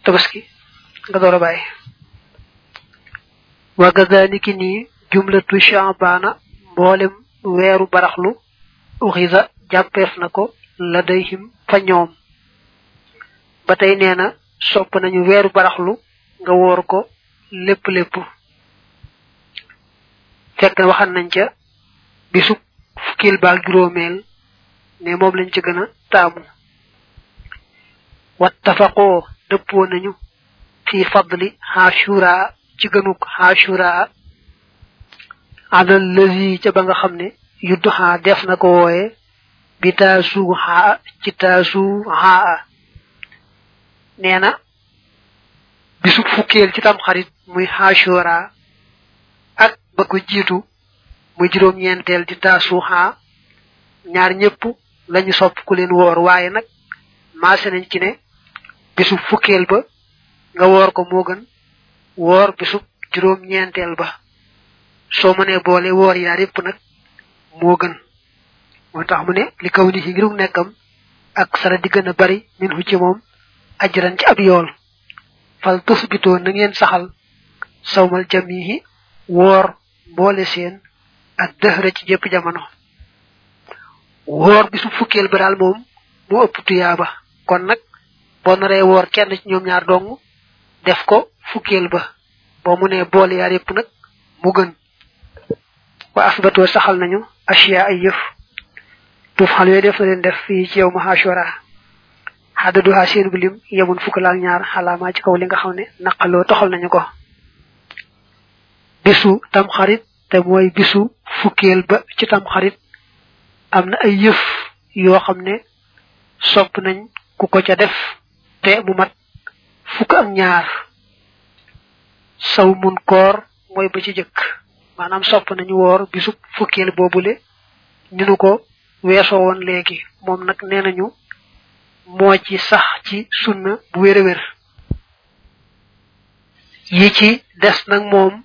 tabaski nga door a bàyyi wa kadhalika nii jumlatu shaabana mboolem weeru baraxlu uxisa jàppeef na ko la dayhim fa ñoom ba tey nee na sopp nañu weeru baraxlu nga woor ko lépp lépp fekk na waxan nañ ca bisub fukkil baal juróomeel ne moom lañ ci gën a taamu wattafaqoo dëppoo nañu fi fadli xaashura ci gënuk xaashura alal lazi ca ba nga xam ne yuddu xaa def na ko wooye bi taasu xaa ci taasu xaa nee na bisub fukkeel ci tam xarit muy xaashura ak ba ko jiitu muy juróom ñeenteel di taasu xaa ñaar ñëpp lañu sopp ku leen woor waaye nag maase nañ ci ne bisub fukkeel ba nga woor ko moo gën woor bisub juróom ñeenteel ba soo mënee boole woor yaar yépp nag moo gën moo tax mu ne li kaw ni ci ngirug nekkam ak sara di gën a bari min hu ci moom ajran ci ab yool fal tusbitoo na ngeen saxal sawmal jamihi woor mboole seen ak dëxëra ci jëpp jamono woor bisu fukkeel ba daal moom moo ëpp tuyaaba kon nag boo naree woor kenn ci ñoom ñaar dong def ko fukkeel ba boo mu nee boole yaar yépp nag mu gën wa asbatoo saxal nañu asiya ay yëf tuuf xal yooyu def na leen def fii ci yow ma ashura xaddaduha seen bu lim yemun fukk laal ñaar xalaamaa ci kaw li nga xam ne naqaloo toxal nañu ko bisu tam xarit te mooy bisu fukkeel ba ci tam xarit am na ay yëf yoo xam ne sopp nañ ku ko ca def te mu mat fukk ak ñaar saw mun koor mooy ba ci jëkk maanaam sopp nañu woor bisu fukkeel boobule ni nu ko weesoo woon léegi moom nag nee nañu moo ci sax ci sunna bu wér a wér yi ci des nag moom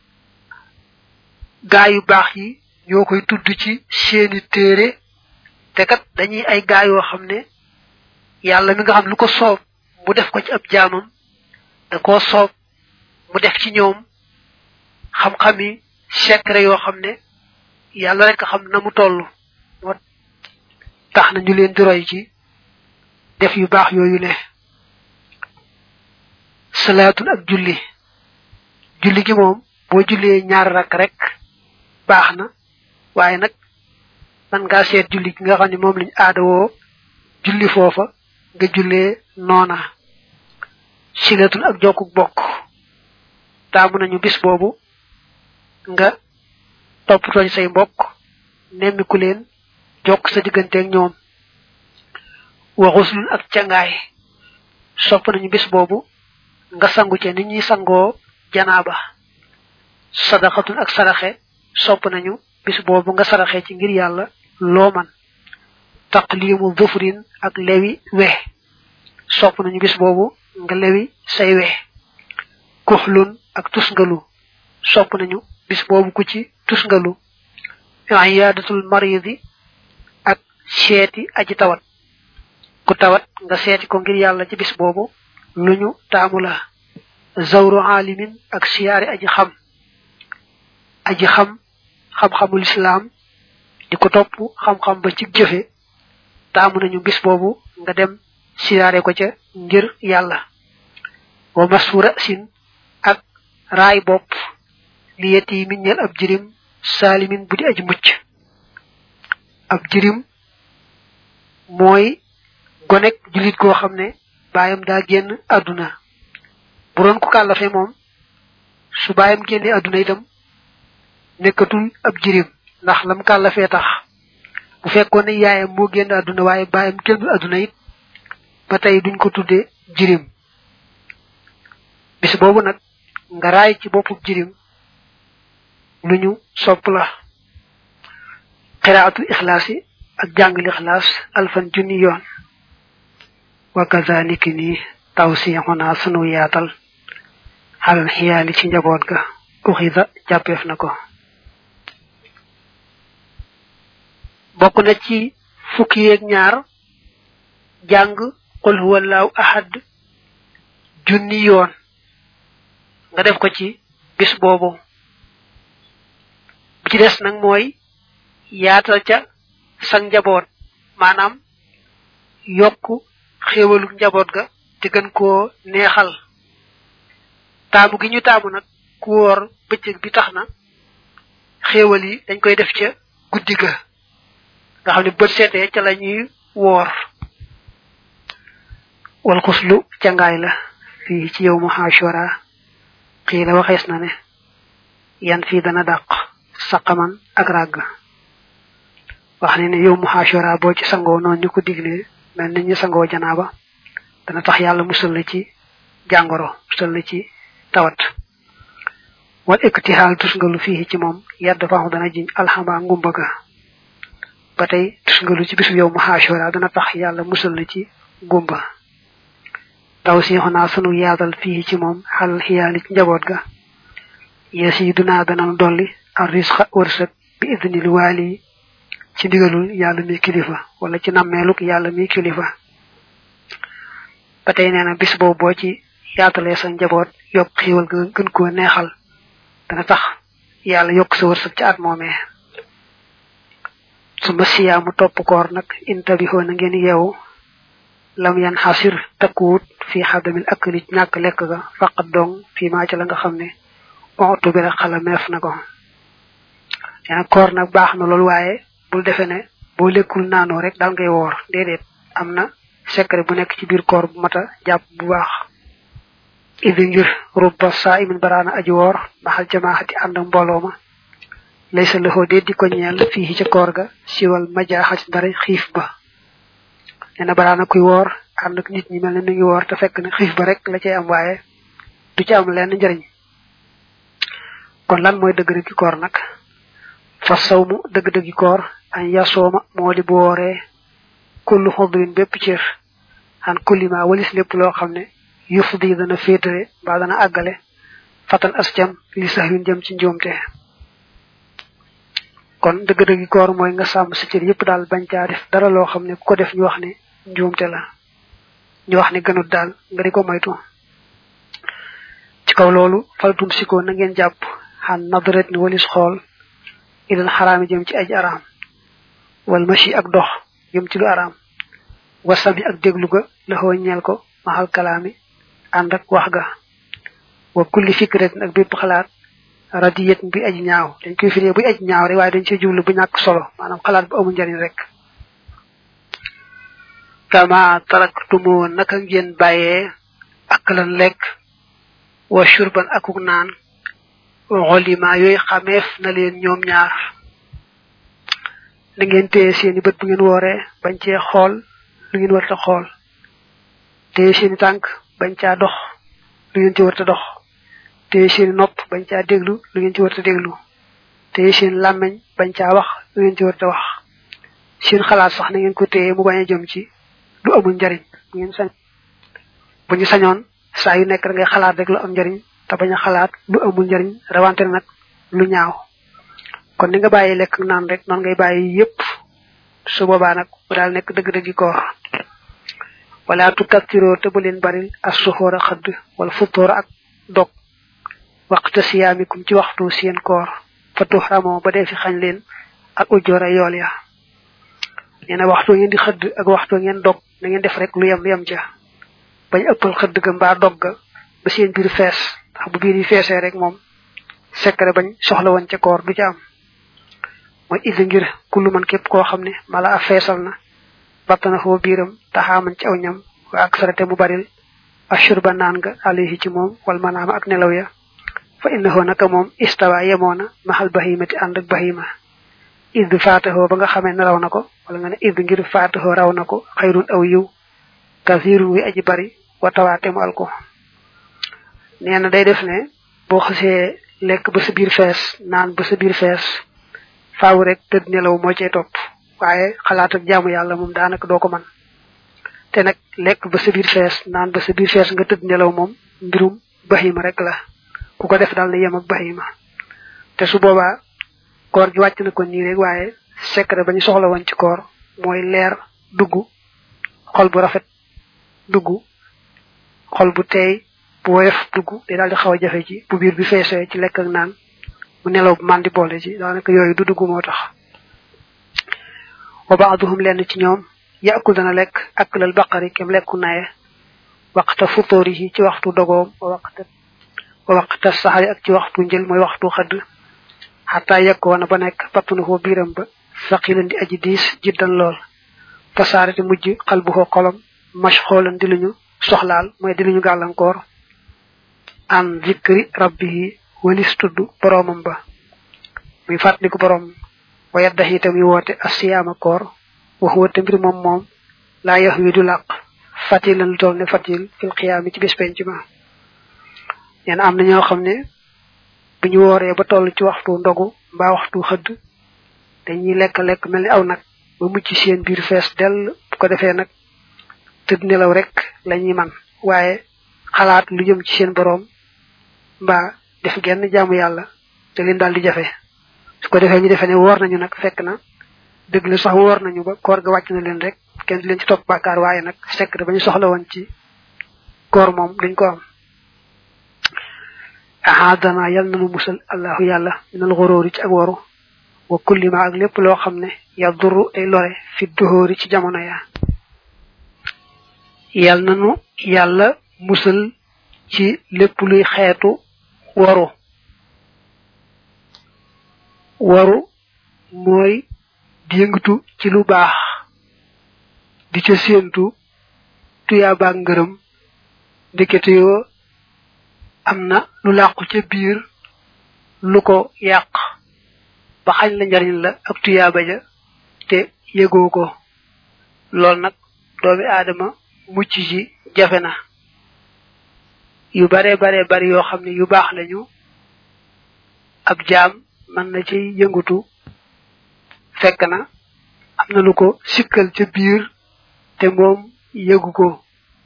gaa yu baax yi ñoo koy tudd ci seeni téere te kat dañuy ay gaa yoo xam ne yàlla mi nga xam lu ko soob mu def ko ci ab jaamam da koo soob mu def ci ñoom xam-xami secret yoo xam ne yàlla rek xam na mu toll moo tax na ñu leen di roy ci def yu baax yooyu ne salaatul ak julli julli gi moom boo jullee ñaar rakk rek baax na waaye nag man ngaa seet julli gi nga xam ne moom lañ aadawoo julli foofa nga jullee noona silatul ak jokkuk bokk taamu nañu bis boobu nga toppatooñ say mbokk nemmiku leen jokk sa digganteeg ñoom waxuslun ak cangaay sopp nañu bis boobu nga sangu ca nit ñuy sangoo janaaba sadaxatun ak saraxe sopp nañu bis boobu nga saraxe ci ngir yàlla loo man taqlimu dhufrin ak lewi we sopp nañu bis boobu nga lewi say we kuxlun ak tusngalu sopp nañu bis boobu ku ci tusngalu iyadatul maridi ak seeti aji tawat ku tawat nga seeti ko ngir yàlla ci bis boobu luñu taamu la zawru alimin ak siyaari aji xam aji xam xam-xamul islam di ko topp xam-xam ba ci jëfe taamu nañu bis boobu nga dem siyaare ko ca ngir yàlla wa masfura sin ak raay bopp li yeti min ñel ab jirim saalimin bu di aji mucc ab jirim mooy gonek julit goo xam ne baayam daa génn àdduna bu doon ku kàllafe moom su baayam génne àdduna itam nekkatul ab jirim ndax lam kàllafee tax bu fekkoon ne yaayam moo génn àdduna waaye baayam génnul àdduna it ba tey duñ ko tudde jirim bis boobu nag nga raay ci boppub jirim lu ñu sopp la qiraatu ixlaasi ak jàngal ixlaas alfan junni yoon wa kazaliki ni tawsixuna sunu yaatal xalal xiyaali ci njaboot ga uxida jàppeef na ko bokk na ci fukki yeeg ñaar jàng qul huwallahu ahad junni yoon nga def ko ci bis boobu bi ci des nag mooy yaatal ca sa njaboot maanaam yokk xéewalu njaboot ga te gën koo neexal taamu gi ñu taamu nag ku woor bëccëg bi tax na xéewal yi dañ koy def ca guddi ga nga xam ne bët seetee ca la ñuy woor wal xuslu cangaay la fii ci yow mu xaashora xii la waxees na ne yan fii dana dàq saqaman ak ràgg wax ne ne yow mu xaashora boo ci sangoo noonu ñu ko diglee mel ni ñu sangoo janaaba dana tax yàlla musal la ci jàngoro musal la ci tawat wal iktihal tusngalu fii ci moom yedd faaxu dana jiñ alxama ngumba ga ba tey tusngalu ci bisu yow mu xaashora dana tax yàlla musal la ci ngumba taw si xonaa sunu yaatal fii ci moom xal xiyaali ci njaboot ga yees yi dunaa dananu dolli ar risqa wërsëg bi idnil waali ci ndigalul yàlla mi kilifa wala ci nammeeluk yàlla mi kilifa ba tey nee na bis boobu boo ci yaatalee sa njaboot yokk xiiwal ga gën koo neexal dana tax yàlla yokk sa wërsëg ci at moomee su ma siyaamu topp koor nag intabihoo na ngeen yeewu lam yan xasir takkuwut fi xadamil akli ñàkk lekk ga faqat dong fii maa ca la nga xam ne ontu bi rek xala meef na ko yaa koor nag baax na loolu waaye bul defe ne boo lekkul naanoo rek daal ngay woor déedéet am na secret bu nekk ci biir koor bu mata jàpp bu baax idi ngir rubba saa imin baraana aji woor maxal jamaaxati ànd ak mbooloo ma lay sa loxo dee di ko ñeel fii ca koor ga siwal majaaxat ndare xiif ba nee na baraana kuy woor ànd ak nit ñi mel ne mi ngi woor te fekk ne xiif ba rek la cay am waaye du ci am lenn njëriñ kon lan mooy dëgg-dëggi koor nag fa sawmu dëgg-dëggi koor an yasooma moo di bu wooree kullu xodrin bépp cër an kullima walis lépp loo xam ne yufdi dana féetale mbaa dana àggale fatan ascam li sax yun jëm ci njuumte kon dëgg-dëggi koor mooy nga sàmm sa cër yépp daal bañ caa def dara loo xam ne ku ko def ñu wax ne njuumte la ñu wax ne gënut daal nga di ko moytu ci kaw loolu faltum sikoo na ngeen jàpp xan nadret ni walis xool ilal xaraami jëm ci aj araam wal machi ak dox jëm ci lu araam wasami ak déglu ga la xoo ñeel ko maxal kalaami ànd ak wax ga wa kulli fikratin ak bépp xalaat radiyet bi aji ñaaw dañ koy firee buy aji ñaaw rek waaye dañ ci jublu bu ñàkk solo maanaam xalaat bu amul njariñ rek kama taraktumo naka ngeen bàyyee ak lan lekk wa shurban akuk naan xolima yooyu xameef na leen ñoom ñaar da ngeen téye seeni bët bu ngeen wooree bañ cee xool lu ngeen warta xool téye seeni tànk bañ caa dox lu ngeen ci warta dox téye seeni nopp bañ caa déglu lu ngeen ci warta déglu téye seen làmmeñ bañ caa wax lu ngeen ci warta wax seen xalaat sax na ngeen ko téye mu bañ a jëm ci lu amul njariñ bu ngeen sañ bu ñu sañoon saa yu nekk da ngay xalaat rek lu am njariñ te bañ a xalaat lu amul njariñ rawante nag lu ñaaw kon ni nga bàyyi lekk naan rek noonu ngay bàyyi yépp su boobaa nag bu daal nekk dëgg-dëggi koor wala tu kattiroo te bu leen baril as suxoor a xëdd wala futtoor ak dog waxta siyaamikum ci waxtu seen koor fa tuxramoo ba dee fi xañ leen ak ujjoora yool ya nee na waxtu ngeen di xëdd ak waxtu ngeen dog na ngeen def rek lu yem yem ca bañ ëppal xëdd ga mbaa dog ga ba seen biir fees ndax bu biir yi feesee rek moom secret bañ soxla woon ca koor du ca am mooy idi ngir kullu man képp koo xam ne mala a feesal na battana foo biiram taxaaman ci aw ñam wa ak sarate mu baril ashurba naan nga alayhi ci moom wal manaama ak nelaw ya fa innahu naka moom istawa yemoona maxal bahimati ànd ak bahima id faataxoo ba nga xamee ne raw na ko wala nga ne id ngir faataxoo raw na ko xayrun aw yiw kasirun wi aji bari wa tawaate mu al ko nee na day def ne boo xasee lekk ba sa biir fees naan ba sa biir fees faaw rek tëdd nelaw moo cay topp waaye xalaat ak jaamu yàlla moom daanaka doo ko man te nag lekk ba sa biir fees naan ba sa biir fees nga tëdd nelaw moom mbirum bahima rek la ku ko def daal na yem ak bahima te su boobaa koor gi wàcc na ko nii rek waaye secret ba ñu soxla woon ci koor mooy leer dugg xol bu rafet dugg xol bu teey bu woyof dugg day daal di xaw a jafe ci bu biir bi feesee ci lekk ak naan mu nelaw bu mandi boole ci daanaka yooyu du dugg moo tax wa baaduhum lenn ci ñoom yaakul dana lekk ak lal baqari kem lekku naye waqta futóorihi ci waxtu dogoom wa waqta wa waqta saxari ak ci waxtu njël mooy waxtu xëdd xataa yekkoona ba nekk battunuhu biiram ba saqilan di aji diis jiddan lool fasaarati mujj xalbuhu xolam mashxoolan di luñu soxlaal mooy di luñu gàllankoor an zikri rabbihi walis tudd boroomam ba muy fàttaliku boroom wa yaddax itam yi woote asiyaama koor wax wate mbir moom moom laa yax wi du làq fatilan lu toll ne fatil fil xiyaami ci bis penc ma ñeen am na ñoo xam ne bu ñu wooree ba toll ci waxtu ndogu mbaa waxtu xëdd dañuy lekk-lekk mel ni aw nag ba mucc seen biir fees dell bu ko defee nag tëdd nelaw rek lañuy man waaye xalaat lu jëm ci seen boroom mbaa def genn jaamu yàlla te leen daal di jafe su ko defee ñu defee ne woor nañu nag fekk na dëgg la sax woor nañu ba koor ga wàcc na leen rek kenn di leen ci topp bàkkaar waaye nag sekk ba ñu soxla woon ci koor moom duñ ko am ahadana yal nanu musal allahu yàlla minal xuróori ci ak waru wa kulli ma ak lépp loo xam ne yaduru ay lore fi duhóori ci jamono ya yal nanu yàlla musal ci lépp luy xeetu waru waru mooy di yëngatu ci lu baax di ca séentu tuyaa baag ngërëm ndekete yoo am na lu làqu ca biir lu ko yàq ba xañ la njariñ la ak tuyaaba ja te yëgoo ko lool nag doomi aadama mucc ci jafe na yu bare bare bari yoo xam ne yu baax lañu ab jaam mën na ci yëngutu fekk na am na lu ko sikkal ca biir te moom yëgu ko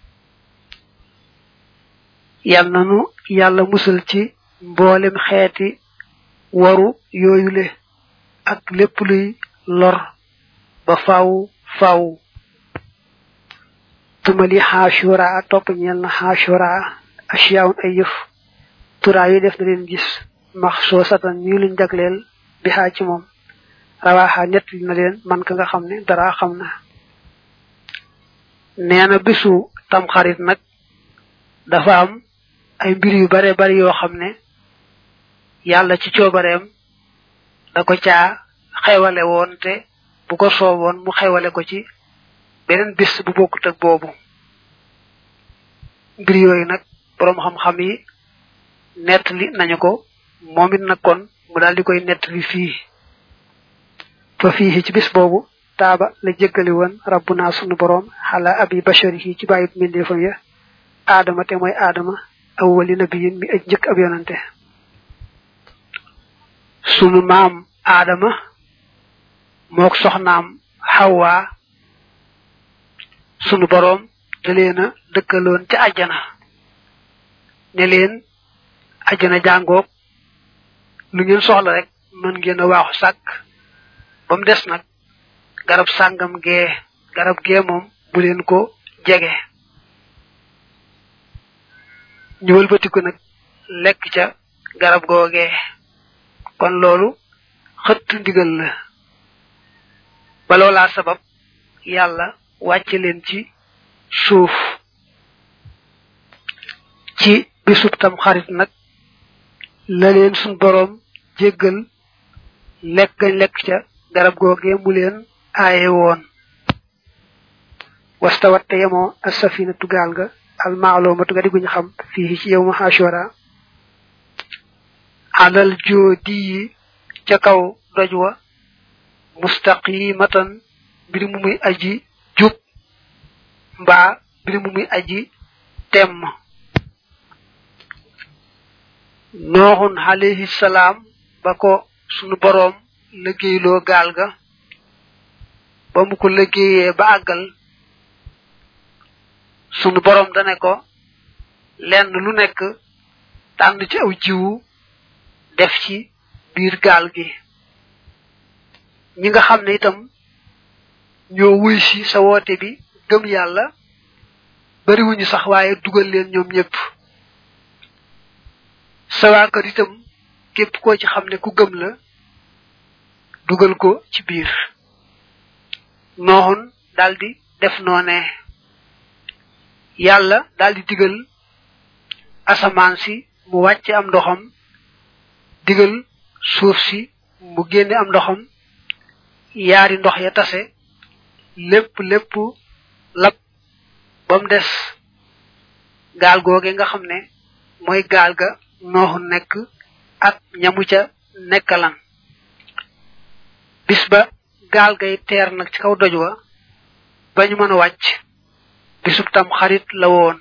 yal nanu yàlla musal ci mboolem xeeti waru yooyule ak lépp luy lor ba faaw faaw tumali xaashura topp ñeel na xaashura asiyaawun ay yëf turaa yu def na leen gis max soo satan ñu luñ jagleel bi xaa ci moom rawaaxa nett na leen man ka nga xam ne dara xam na nee na bisu tamxarit nag dafa am ay mbir yu bare bari yoo xam ne yàlla ci coobareem da ko caa xewale woon te bu ko sooboon mu xewale ko ci beneen bis bu bokkut ak boobu mbir yooyu nag boroom xam-xam yi nettali nañu ko moom it nag kon mu daal di koy nettali fii fa fii ci bis boobu taaba la jéggali woon rabbuna sunu boroom xala abi basharihi ci bàyyib mbindeefam ya aadama te mooy aadama awwali nabiyin mi aj njëkk ab yonante sunu maam aadama mook soxnaam xawwa sunu boroom da leen a dëkkaloon ca àjjana ne leen àjjana jàngoog lu ngeen soxla rek mën ngeen a waaxu sàkk ba mu des nag garab sàngam gee garab gee moom bu leen ko jege ñu wëlbatiku nag lekk ca garab googee kon loolu xëtt ndigal la ba loolaa sabab yàlla wàcce leen ci suuf ci bisub tam xarit nag la leen suñ boroom jéggal lekk gañ lekk ca garab googee mu leen aaye woon wastawat te yemoo as-safina tugaal ga almaalumatu ga di guñ xam fii ci yow ma ashura alal joodi yi ca kaw doj wa mustaqimatan mbir mu muy aji jub mbaa mbir mu muy aji temm nooxun alayhi salaam ba ko sunu boroom liggéeyloo gaal ga ba mu ko liggéeyee ba àggal sunu boroom dane ko lenn lu nekk tànn ci aw jiwu def ci biir gaal gi ñi nga xam ne itam ñoo wuy si sa woote bi gëm yàlla bariwuñu sax waaye dugal leen ñoom ñëpp sa waa kër itam képp koo ci xam ne ku gëm la dugal ko ci biir nooxun daldi def noonee yàlla daldi digal asamaan si mu wàcce am ndoxam digal suuf si mu génne am ndoxam yaari ndox ya tase lépp lépp lab ba mu des gaal googe nga xam ne mooy gaal ga nooxu nekk ak ñamu ca nekkalan bis ba gaal gay teer nag ci kaw doj wa ba ñu mën a wàcc bisub tam xarit la woon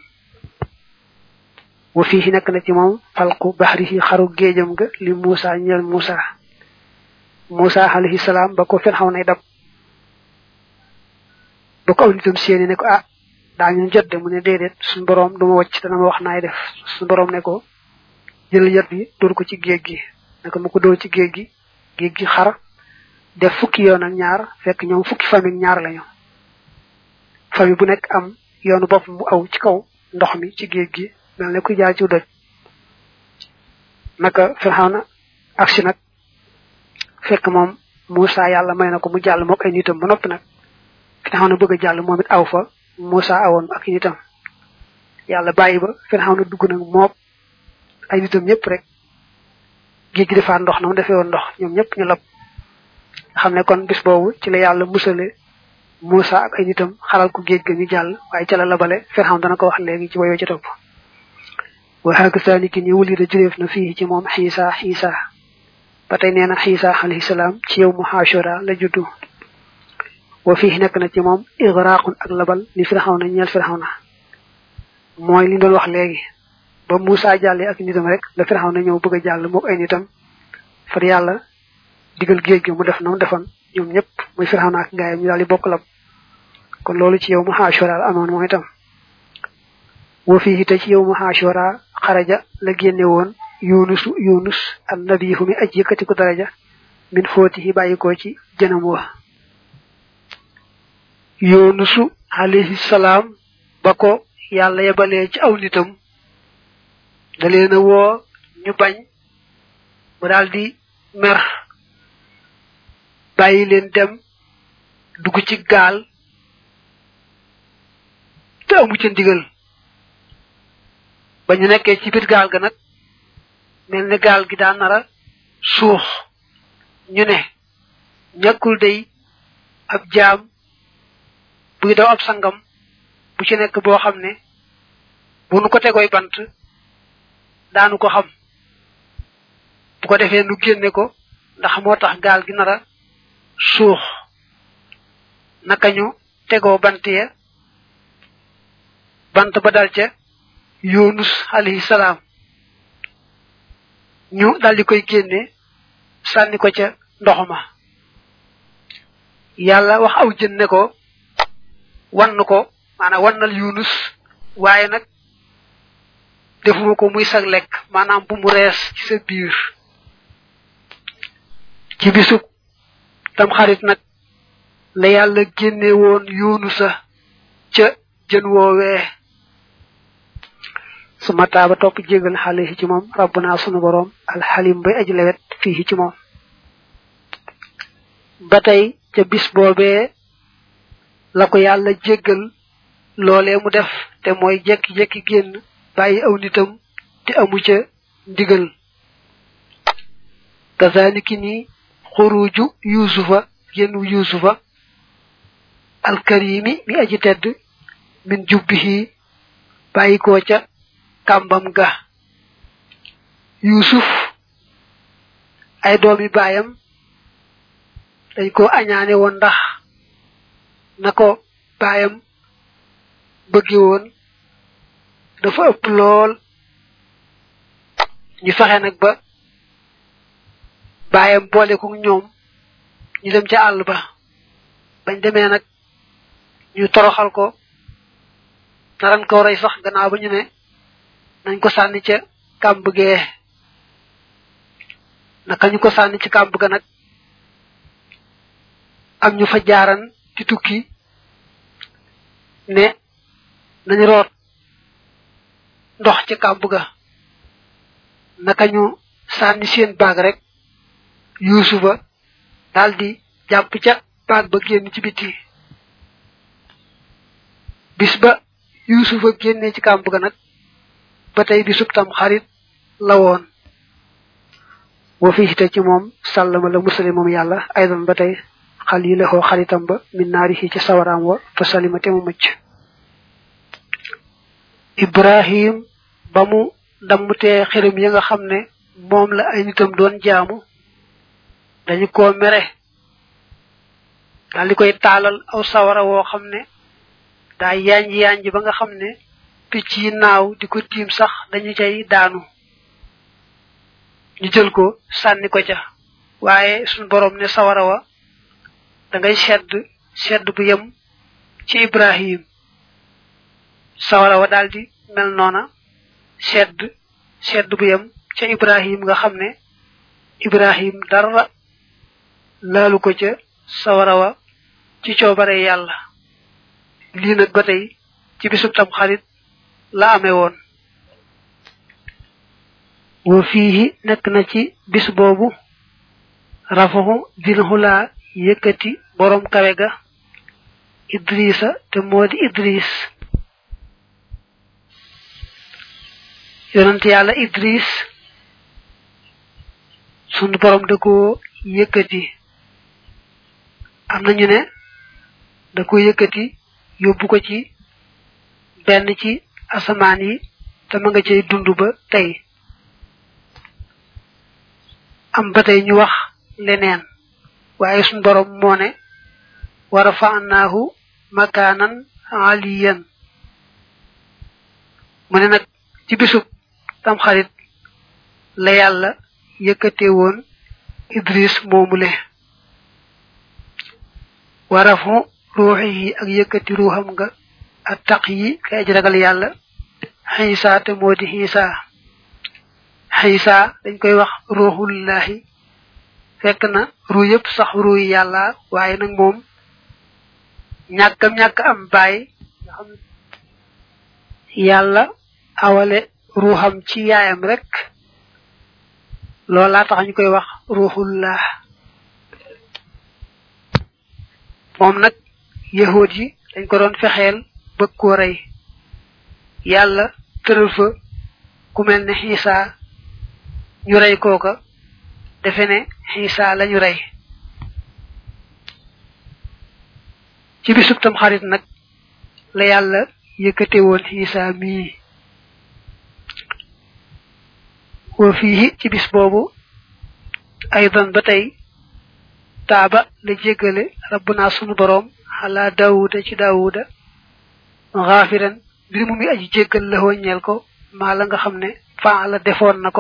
wa fii nekk na ci moom falqu baxrihi xaru géejam ga li Muusa ñeel Muusa Muusa alayhi salaam ba ko fen xaw nay dab ba ko aw nitam seeni ne ko ah daañu jot de mu ne déedéet suñu boroom duma wacc dana ma wax naay def suñu boroom ne ko jëlal yat bi dóor ko ci géej gi ne ko mu ko dóor ci géej gi géej gi xar def fukki yoon ak ñaar fekk ñoom fukki famille ñaar lañu famille bu nekk am yoonu bopp bu aw ci kaw ndox mi ci géej gi mel ne kuy jaar ci doj naka Firawna agsi nag fekk moom Muusa yàlla may na ko mu jàll mook ay nitam ba noppi nag Firawna bëgg a jàll moom it aw fa Muusa awoon ak nitam yàlla bàyyi ba Firawna dugg nag mook ay nitam ñëpp rek géej gi defaat ndox na mu defee woon ndox ñoom ñëpp ñu lab xam ne kon bis boobu ci la yàlla musale Muusa ak ay nitam xaral ko géej ga ñu jàll waaye ca la labale Firawna dana ko wax léegi ci woyoo ci topp wa hakasaani ki ni wulida jureef na fii ci moom xiisa xiisa ba tey nee na xiisa alayhi salaam ci yow mu xaashura la juddu wa fii nekk na ci moom igraqun ak labal li Firawna ñeel Firawna mooy li doon wax léegi ba Muusa jàllee ak nitam rek la Firawna ñëw bëgg a jàll mook ay nitam far yàlla digal géej gi mu def na mu defoon ñoom ñëpp muy Firawna ak gaayam ñu daal di bokk lab kon loolu ci yow mu xaashura amoon mooy itam wa fii te ci yow mu xaashura xaraja la génne woon yunusu yunus an nabihu mi aj yëkkati ko daraja min fóotihi bàyyikoo ci jënam wa yunusu alayhi salaam ba ko yàlla yebalee ci aw nitam da leen a woo ñu bañ mu daal di mer bàyyi leen dem dugg ci gaal te amu ca ndigal ba ñu nekkee ci biir gaal ga nag mel ne gaal gi daa nara suux ñu ne ñàkkul day ab jaam buy daw ab sangam bu ci nekk boo xam ne bu nu ko tegoy bant daanu ko xam bu ko defee nu génne ko ndax moo tax gaal gi nara suux naka ñu tegoo bant ya bant ba dal ca yunus alayhi salaam ñu daldi koy génne sànni ko ca ndox ma yàlla wax aw jën ne ko wann ko maanaam wannal yunus waaye nag defuma ko muy sag lekk maanaam bu mu rees ci sa biir ci bisub tam xarit nag la yàlla génne woon yunusa ca jën woowee su ma taaba topp jégal xale ci moom rabbuna sunu boroom alxalim bay aji lewet fii ci moom ba tey ca bis boobee la ko yàlla jéggal loolee mu def te mooy jekki-jekki génn bàyyi aw nitam te amu ca ndigal kazaliki ni xuruju yusufa génnu yusufa alkarimi mi aji tedd min jubbihi bàyyi koo ca kàmbam ga yusuf ay doomi baayam dañ ko añaane woon ndax na ko baayam bëgge woon dafa ëpp lool ñu fexe nag ba baayam boole ko ñoom ñu dem ca àll ba bañ demee nag ñu toroxal ko naran ko rey sax gannaaw ba ñu ne nañ ko sànni ca kàmb gee naka ñu ko sànni ci kàmb ga nag am ñu fa jaaran ci tukki ne nañu root ndox ca kàmb ga naka ñu sànni seen baag rek yuusufa daldi jàpp ca baag ba génn ci biti bis ba yuusufa génnee ci kàmb ga nag ba tey bisub tam xarit la woon wa fi te ci moom sàllama la musale moom yàlla aydan ba tey xal yi lexoo xaritam ba min naari ci sawaraam wa fa salima te mu mucc ibrahim ba mu dammutee xirim yi nga xam ne moom la ay nitam doon jaamu dañu ko mere daal di koy taalal aw sawara woo xam ne daa yanj yanj ba nga xam ne picc yi naaw di ko tiim sax dañu cay daanu ñu jël ko sànni ko ca waaye suñ borom ne sawara wa da ngay sedd sedd bu yem ci ibrahim sawara wa daldi mel noona sedd sedd bu yem ca ibrahim nga xam ne ibrahim dara laalu ko ca sawara wa ci coobare yàlla lii nag ba tey ci bisub tam xarit la amee woon wa fiihi nekk na ci bis boobu rafaxu dil xulaa yëkkati borom kawe ga idrisa te moo di idris yonent yàlla idris sunu borom da ko yëkkati am na ñu ne da ko yëkkati yóbbu ko ci benn ci asamaan yi te ma nga cay dund ba tey am ba tey ñu wax leneen waaye suñ borom moo ne wa rafa'naahu makaanan aliyan mu ne nag ci bisub tam xarit la yàlla yëkkate woon idris moomule wa rafu ruuxihi ak yëkkati ruuxam nga ak taq yi kay aj ragal yàlla xiisa te moo di xiisa xiisa dañ koy wax ruuxullahi fekk na ruu yëpp sax ruu yi yàlla waaye nag moom ñàkkam ñàkk am bàyyi nga xam yàlla awale ruuxam ci yaayam rek loolaa tax ñu koy wax ruuxullah moom nag yahood yi dañ ko doon fexeel bëgg koo rey yàlla tëral fa ku mel ne xiisa ñu rey kooka defe ne xiisa lañu rey ci bisub tam xarit nag la yàlla yëkkate woon xiisa mii wa fii ci bis boobu aydan ba tey taaba la jéggale rabbuna sunu boroom xalaa daawuda ci daawuda xaafiran mbir mu muy aji jéggal la ñeel ko maa la nga xam ne faa la defoon na ko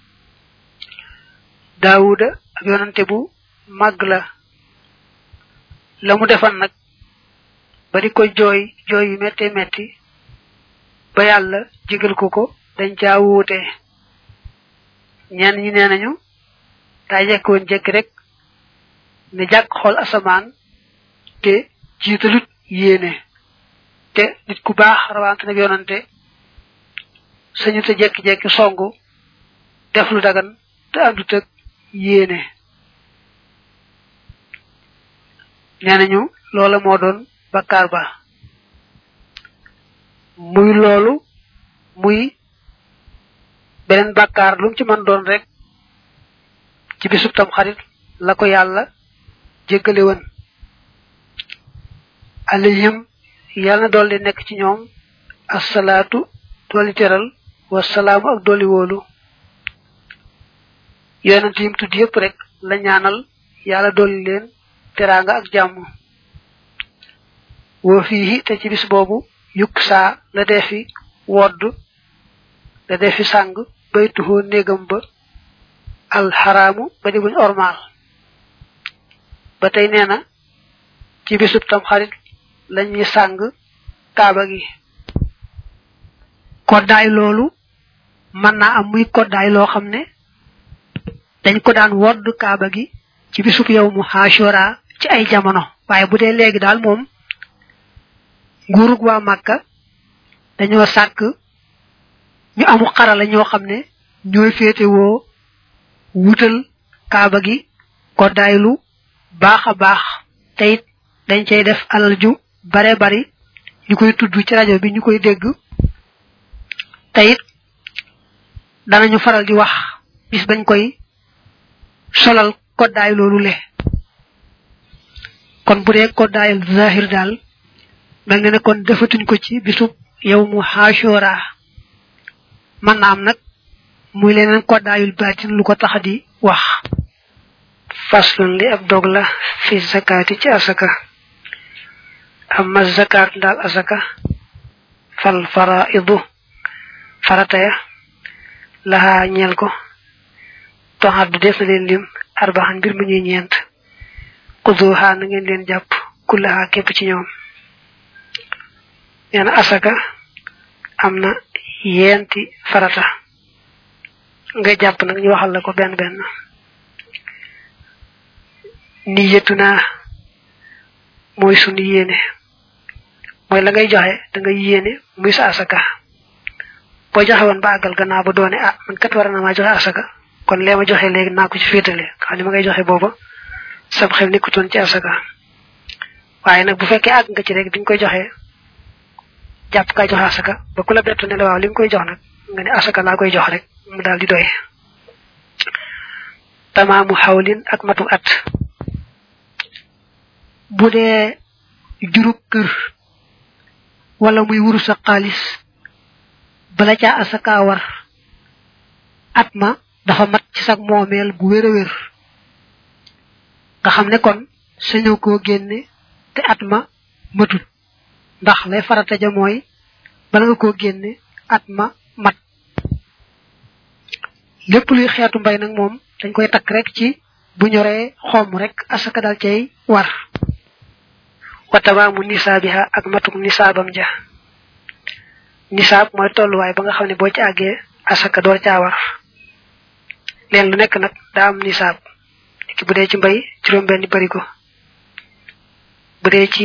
daawuda ak yonante bu màgg la la mu defan nag ba di ko jooy jooy yu metti metti ba yàlla jégal ko ko dañ caa wuute ñenn ñi nee nañu daa jekk woon jekk rek ne jàkk xool asamaan te jiitalut yéene te nit ku baax rawante nag yonante sañu te jekki-jekki songu def lu dagan te àndut ak yéene nee nañu loola moo doon bakkaar ba muy loolu muy beneen bakkaar lu mu ci mën doon rek ci bisub tam xarit la ko yàlla jéggale woon alayhim yàlla na dolli nekk ci ñoom assalaatu dolli teral wasalaamu ak dolli wóolu yonent yim tudd yépp rek la ñaanal yàlla dolli leen teraanga ak jàmm woo fii te ci bis boobu yukk saa la defi wodd la defi sàng baytuhoo néegam ba alxaraamu ba di buñ ormaal ba tey nee na ci bisub tam xarit lañuy sàng kaaba gi koddaay loolu mën naa am muy koddaay loo xam ne dañ ko daan wodd kaaba gi ci bisub yow mu xaashora ci ay jamono waaye bu dee léegi daal moom nguurug waa màkka dañoo sàkk ñu amu xarala ñoo xam ne ñooy féetewoo wutal kaaba gi koddaaylu baax a baax te it dañ cay def alal ju bare bari ñu koy tudd ci rajo bi ñu koy dégg te it danañu faral di wax bis bañ koy solal koddaay loolu le kon bu dee koddaayal zahir daal mel ne ne kon defatuñ ko ci bisub yow mu xaashoora man na am nag muy leneen koddaayul baatin lu ko tax di wax faslun li ab dog la fi zakaati ci asaka amma zakaat daal asaka fal faraidu farataya laha ñeel ko toxaddu def na leen lim arbaxan mbir mu ñuy ñeent xuduha na ngeen leen jàpp kullaha képp ci ñoom nee na asaka am na yeenti farata nga jàpp nag ñu waxal la ko benn benn niyatu naa mooy sunu yéene mooy la ngay joxe da ngay yéene muy sa asaka boo joxe woon ba àggal gannaaw ba doone ah man kat war na maa joxe asaka kon lee ma joxe léegi naa ko ci féetale xam ne ma ngay joxe booba sab xel nekkutoon ci asaka waaye nag bu fekkee àgg nga ci rek biñ koy joxe jàpp kaa joxe asaka ba ku la bettu ne la waaw li nga koy jox nag nga ne asaka laa koy jox rek mu daal di doy tamaamu xawlin ak matu at bu dee jurub kër wala muy wuru sa xaalis bala caa asaka war at ma dafa mat ci sag moomeel bu wér a wér nga xam ne kon sañoo koo génne te at ma matut ndax lay farata ja mooy bala nga koo génne at ma mat lépp luy xeetu mbay nag moom dañ koy takk rek ci bu ñoree xomm rek asaka dal cay war wa tamaamu nisaabiha ak matuk nisaabam ja nisaab mooy tolluwaay ba nga xam ne boo ci àggee asaka door caa war leen lu nekk nag daa am nisaab ki bu dee ci mbay juróom benn barigo bu dee ci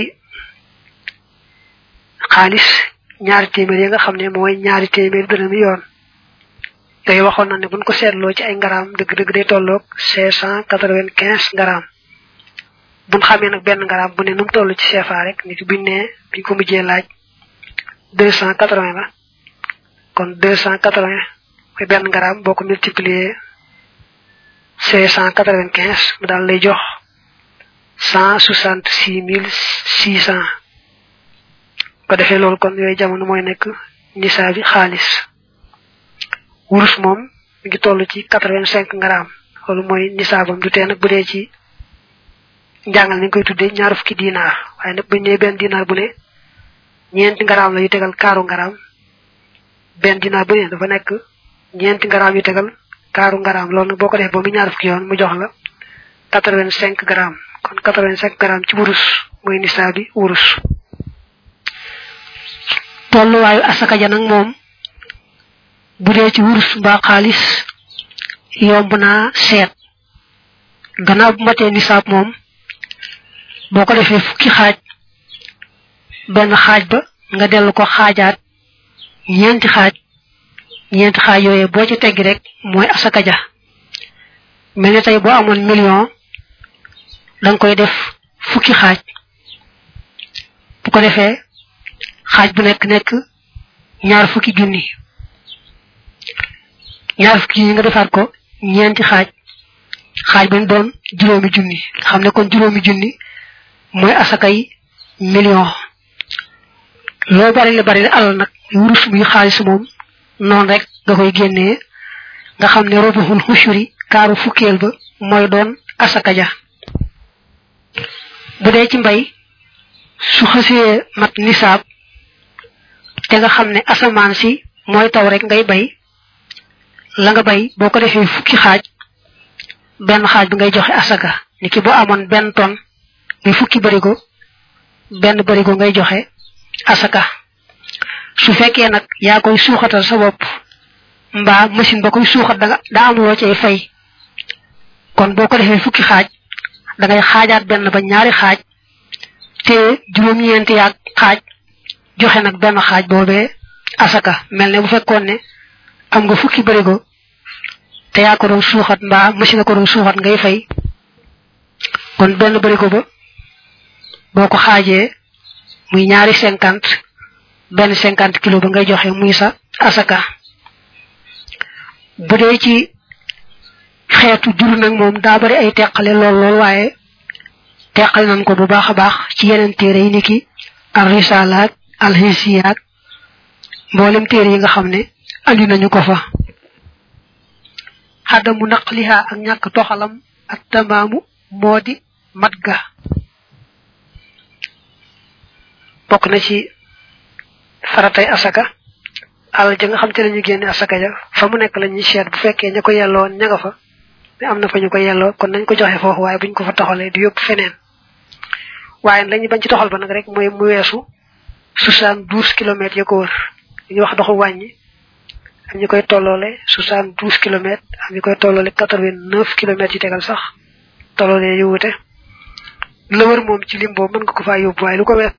xaalis ñaari téeméer yi nga xam ne mooy ñaari téeméer dërëmi yoon yooyu waxoon na ne buñ ko seetloo ci ay ngaraam dëgg-dëgg day tolloog cinq cent quatre-vingt-quinze ngaraam buñ xamee nag benn ngaraam bu ne nu mu toll ci CFA rek nit buñ ne biñ ko mujjee laaj deux cent quatre-vingts la kon deux cent quatre-vingts mooy benn ngaraam boo ko multiplier cinq cent quatre-vingt-quinze mu daal lay jox cent soixante-six mille six cent ko defee loolu kon yooyu jamono mooy nekk nisaa bi xaalis wurus moom mi ngi toll ci quatre-vingt-cinq ngaraam loolu mooy nisaabam du tee nag bu dee ci njàngal ni koy tuddee ñaar fukki dinaar waaye nag buñ nee benn dinaar bu ne ñeenti ngaraam la yu tegal kaaru ngaraam benn dinaar bu ne dafa nekk ñeenti ngaraam yu tegal kaaru ngaraam loolu nag boo ko def ba mu ñaar fukki yoon mu jox la quatre-vingt-cinq grammes kon quatre-vingt-cinq grammes ci wurus mooy nisaa bi wurus tolluwaayu asaka ja nag moom bu dee ci wurus mbaa xaalis yomb naa seet gannaaw bu matee nisaab moom boo ko defee fukki xaaj benn xaaj ba nga dellu ko xaajaat ñeenti xaaj ñeenti xaaj yooyee boo ci teggi rek mooy asaka ja mel ni tey boo amoon million danga koy def fukki xaaj bu ko defee xaaj bu nekk nekk ñaar fukki junni ñaar fukki junni nga defaat ko ñeenti xaaj xaaj ba doon juróomi junni xam ne kon juróomi junni mooy asakay million loo bari la bari la alal nag wurus muy xaalis moom noonu rek nga koy génnee nga xam ne robuxul xushuri kaaru fukkeel ba mooy doon asaka ja bu dee ci mbay su xasee mat nisaab te nga xam ne asamaan si mooy taw rek ngay bay la nga bay boo ko defee fukki xaaj benn xaaj bi ngay joxe asaka ni ki boo amoon benn ton muy fukki barigo benn barigo ngay joxe asaka su fekkee nag yaa koy suuxatal sa bopp mbaa machine ba koy suuxat danga daa am loo cay fay kon boo ko defee fukki xaaj da ngay xaajaat benn ba ñaari xaaj te juróom-ñeenti yaag xaaj joxe nag benn xaaj boobee asaka mel ne bu fekkoon ne am nga fukki barigo te yaa ko doon suuxat mbaa machine ko doon suuxat ngay fay kon benn barigo ba boo ko xaajee muy ñaari cinquante benn cinquante kilo ba ngay joxe muy sa asaka bu dee ci xeetu jur nag moom daa bari ay teqale lool lool waaye teqal nañ ko bu baax a baax ci yeneen téere yi niki al risalaak al hisiyaak mboolem téere yi nga xam ne andi nañu ko fa xadamu naqliha ak ñàkk toxalam ak tamaamu moo di mat ga bokk na ci faratay asaka alal ja nga xam te lañu génne asaka ja fa mu nekk la ñuy seet bu fekkee ña ko yelloon ña nga fa mais am na fa ñu ko yelloo kon nañ ko joxe foofu waaye buñ ko fa toxalee di yóbbu feneen waaye lañu bañ ci toxal ba nag rek mooy mu weesu soixante douze kilomètres ya ko wër li ñuy wax doxu wàññi am ñu koy tolloole soixante douze kilomètres am ñu koy tolloole quatre vingt neuf kilomètres yi tegal sax tolloole yu wute la wër moom ci lim boobu mën nga ko faa yóbbu waaye lu ko wees